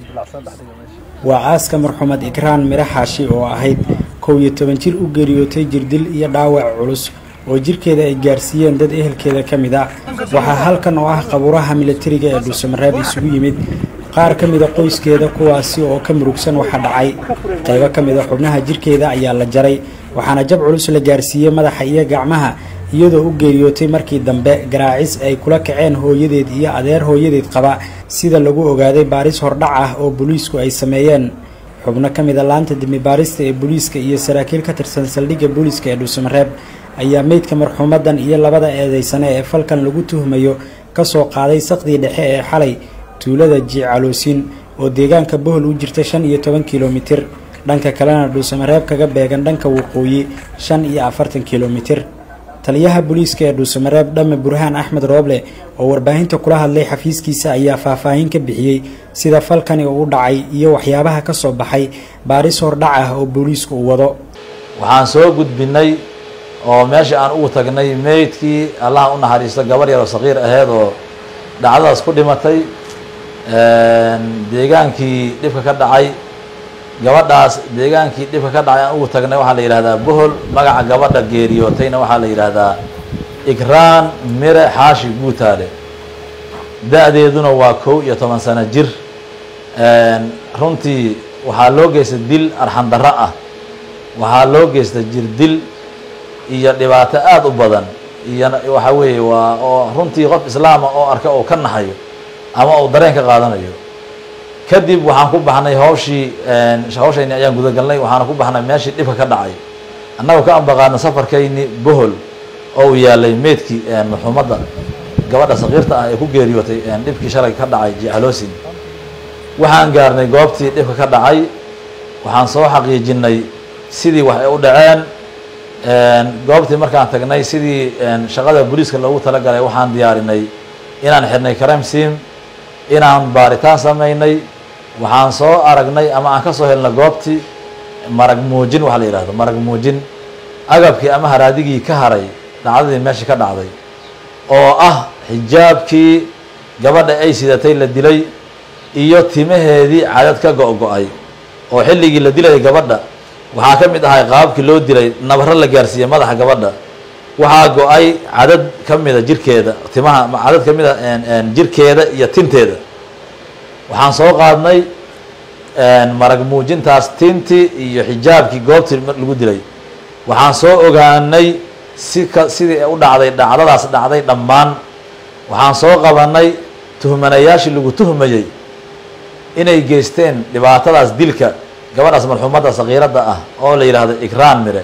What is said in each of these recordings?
waa aaska marxuumad ikraan miro xaashi oo ahayd kow iyo toban jir u geeriyootay jirdil iyo dhaawac culus oo jirkeeda ay gaarsiiyeen dad ehelkeeda ka mid a waxaa halkan oo ah qabuuraha milatariga ee dhuusamareeb isugu yimid qaar ka mida qoyskeeda kuwaasi oo ka murugsan waxa dhacay qaybo ka mida xubnaha jirkeeda ayaa la jaray waxaana jab culus la gaarsiiyey madaxa iyo gacmaha iyadoo u geeriyootay markii dambe garaacis ay kula kaceen hooyadeed iyo adeer hooyadeed qaba sida lagu ogaaday baaris hordhac ah oo booliisku ay sameeyeen xubno ka mida laanta dimi baarista ee booliiska iyo saraakiil ka tirsan saldhigga booliiska ee dhuusamareeb ayaa meydka marxuumadan iyo labada eedeysane ee falkan lagu tuhmayo ka soo qaaday saqdii dhexe ee xalay tuulada jiicaloosin oo deegaanka bohol u jirta shan iyo toban kilomitir dhanka kalena dhuusamareeb kaga beegan dhanka waqooyi shan iyo afartan kilomitir taliyaha booliiska ee dhuusamareeb dhamme burhaan axmed rooble oo warbaahinta kula hadlay xafiiskiisa ayaa faahfaahin ka bixiyey sida falkani uu dhacay iyo waxyaabaha ka soo baxay baaris hordhac ah oo booliisku uu wado waxaan soo gudbinay oo meesha aan ugu tagnay meydkii allaha u naxariisto gabar yaroo saqiir aheyd oo dhacdadaas ku dhimatay deegaankii dhibka ka dhacay gabadhaas deegaankii dhibka ka dhacay aan ugu tagnay waxaa la yidhahdaa bohol magaca gabadha geeriyootayna waxaa la yidhaahdaa ikraan mire xaashi guutaale da-deeduna waa kow iyo toban sano jir runtii waxaa loo geystay dil arxan darro ah waxaa loo geystay jir dil iyo dhibaato aada u badan iyo waxa weeye waa oo runtii qof islaama oo arka oo ka naxayo ama uu dareen ka qaadanayo kadib waxaan ku baxnay hawshii hawshayni ayaan gudagalnay waxaana ku baxnay meeshii dhibka ka dhacay annagoo ka ambaqaadna safarkayni bohol oo uu yaalay meydkii marxuumadda gabadha sakiirta ah ee ku geeriyootay dhibkii shalay ka dhacay jicaloosin waxaan gaarnay goobtii dhibka ka dhacay waxaan soo xaqiijinay sidii wax ay u dhaceen goobtii markaan tagnay sidii shaqada booliiska loogu talagalay waxaan diyaarinay inaan xidhnay crime sim inaan baaritaan samaynay waxaan soo aragnay ama aan ka soo helnay goobtii marag muujin waxaa la yidhahdo marag muujin agabkii ama haraadigii ka haray dhacdadii meeshii ka dhacday oo ah xijaabkii gabadha ay sidatay la dilay iyo timaheedii cadad ka go-go-ay oo xilligii la dilayay gabadha waxaa ka mid ahay qaababkii loo dilay nabaro la gaarsiiyey madaxa gabadha waxaa go-ay cadad ka mida jirkeeda timaha cadad ka mida jirkeeda iyo tinteeda waxaan soo qaadnay marag muujintaas tintii iyo xijaabkii goobtii lagu dilay waxaan soo ogaanay si ka sidii u dhacday dhacdadaas dhacday dhammaan waxaan soo qabanay tuhmanayaashii lagu tuhmayey inay geysteen dhibaatadaas dilka gabadhaas marxuumadda sakiiradda ah oo la yidhaahdo ikraan mire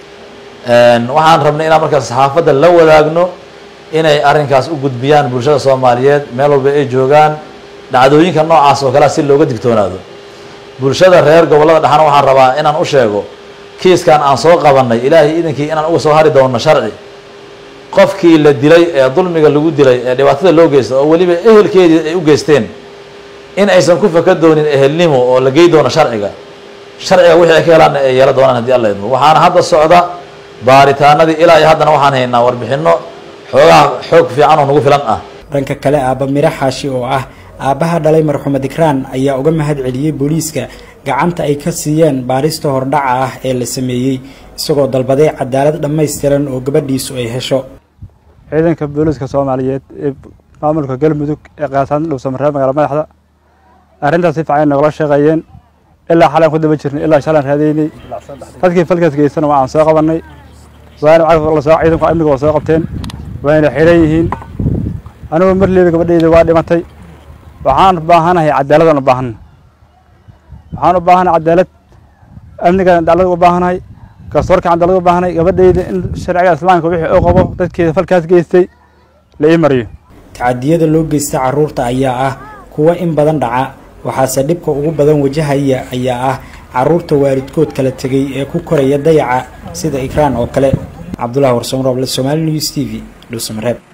waxaan rabnay inaan markaas saxaafadda la wadaagno inay arrinkaas u gudbiyaan bulshada soomaaliyeed meel walba ay joogaan dhacdooyinka noocaas oo kalea si looga digtoonaado bulshada reer gobollada dhexna waxaan rabaa inaan u sheego kiiskan aan soo qabanay ilaahay idinkii inaan uga soo hari doono sharci qofkii la dilay ee dulmiga lagu dilay ee dhibaatada loo geysta oo weliba ehelkeedii ay u geysteen in aysan ku faka doonin ehelnimo oo la gey doono sharciga sharciga wixii ay ka helaanna ay yeela doonaan haddii alla idmo waxaana hadda socda baaritaanadii ilaa iyo haddana waxaan haynaa warbixino xoogaha xoog fiican oo nagu filan ah dhanka kale aabba miro xaashi oo ah aabbaha dhalay marxuumad ikraan ayaa uga mahad celiyey booliiska gacanta ay ka siiyeen baarista hordhaca ah ee la sameeyey isagoo dalbaday cadaalad dhammaystiran oo gabadhiisu ay hesho ciidanka booliiska soomaaliyeed ee maamulka galmudug ee qaataan dhuusamareeb magaala madaxda arrintaas si fiican nogala shaqeeyeen ilaa xalaan ku daba jirnay ilaa shalaan raadaynay dadkii falkaas geystana waa aan soo qabannay waana lasoo ciidanku amniga waa soo qabteen waayna xidhan yihiin anigoo marleeba gabadhayda waa dhimatay waxaan u baahanahay cadaaladaan u baahanay waxaan u baahanahay cadaalad amnigaan cadaalad u baahanahay garsoorkaan cadaalad u baahanahay gabadhayda in sharciga islaamka wixii uu qabo dadkeeda falkaas geystay la ii mariyo tacadiyada loo geysta carruurta ayaa ah kuwa in badan dhaca waxaase dhibka ugu badan wajahaya ayaa ah carruurta waalidkood kala tegay ee ku koraya dayaca sida ikraan oo kale cabdullahi warsamrooble somaali news t v dhuusamareeb